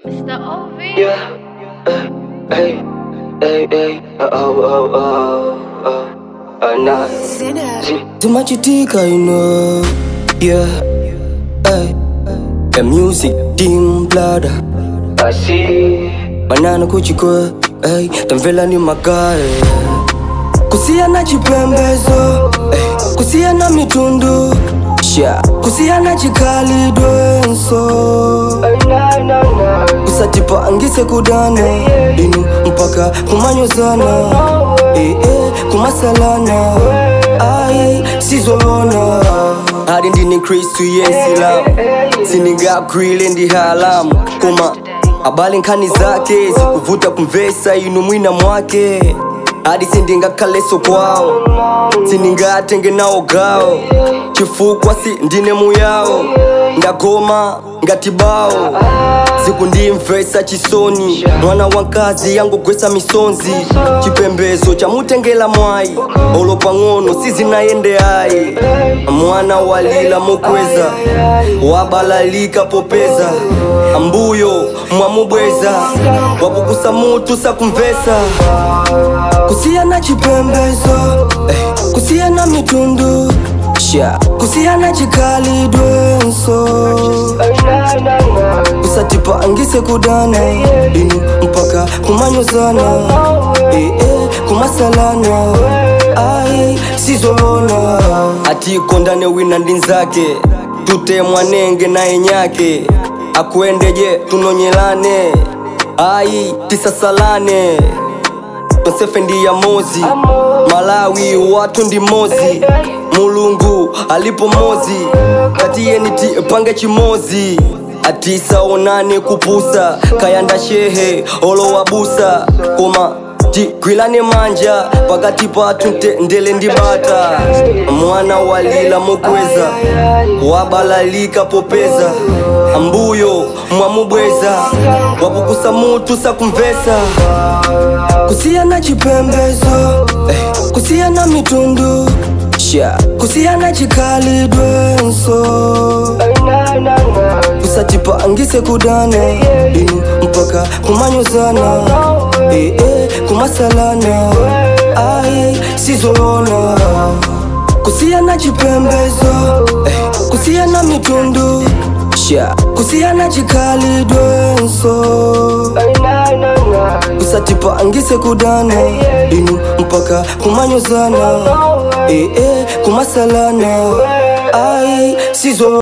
It's the OV. Yeah. Hey, hey, hey, oh, oh, oh, oh, oh, nah. Tumachitika, you know. Yeah. Hey. The music, dim blada. I see. Manana kuchikwe. Hey, tamvela ni magae. Kusia na chipembezo. Hey. Kusia na mitundu. Sha. Kusia na chikali dwenso. Kusatipa angise kudana. Inu mpaka kumanyozana. Eh, eh, kumasalana. Ai, sizolona. Hadi ndini Kristu yensila siningagwile ndi halamu koma abale nkhani zake zikuvuta kumvesa inu mwina mwake hadi sindingakhaleso kwawo sindingatenge nawo gawo chifukwa si ndine muyawo ndagoma ngatibawo zikundimvesa chisoni mwana wankazi yangogwesa misonzi chipembezo chamutengela mwayi olo pang'ono sizinayende ayi mwana walila mokweza wabalalika popeza ambuyo mwamubweza wapukusa mutu sakumvesa kusiya na chipembezo eh, kusiya na mitundu sha kusiya na chikali dwenso kusatipa angise kudana inu mpaka kumanyozana eh, eh, kumasalana ai sizolona atikondane wina ndinzake tutemwanenge naye nyake akuendeje tunonyelane ai tisasalane tonsefe ndi ya mozi malawi watu ndi mozi mulungu alipo mozi katiyeni tipange chimozi atisaonane kupusa kayanda shehe olowabusa koma tigwilane manja pakati pathu nte- ndele ndi bata mwana walila mokweza wabalalika popeza ambuyo mwamubweza wapukusa mutu sakumvesa kusiya na chipembezo eh, kusiya na mitundu sha kusiya na chikali dwenso kusatipa angise kudana inu mpaka kumanyozana eh, eh, kumasalana ai sizolona kusiya na chipembezo eh, kusiya na mitundu sha kusiya na chikali dwenso kusatipa angise kudana inu mpaka kumanyozana eh, eh, kumasalana ai sizo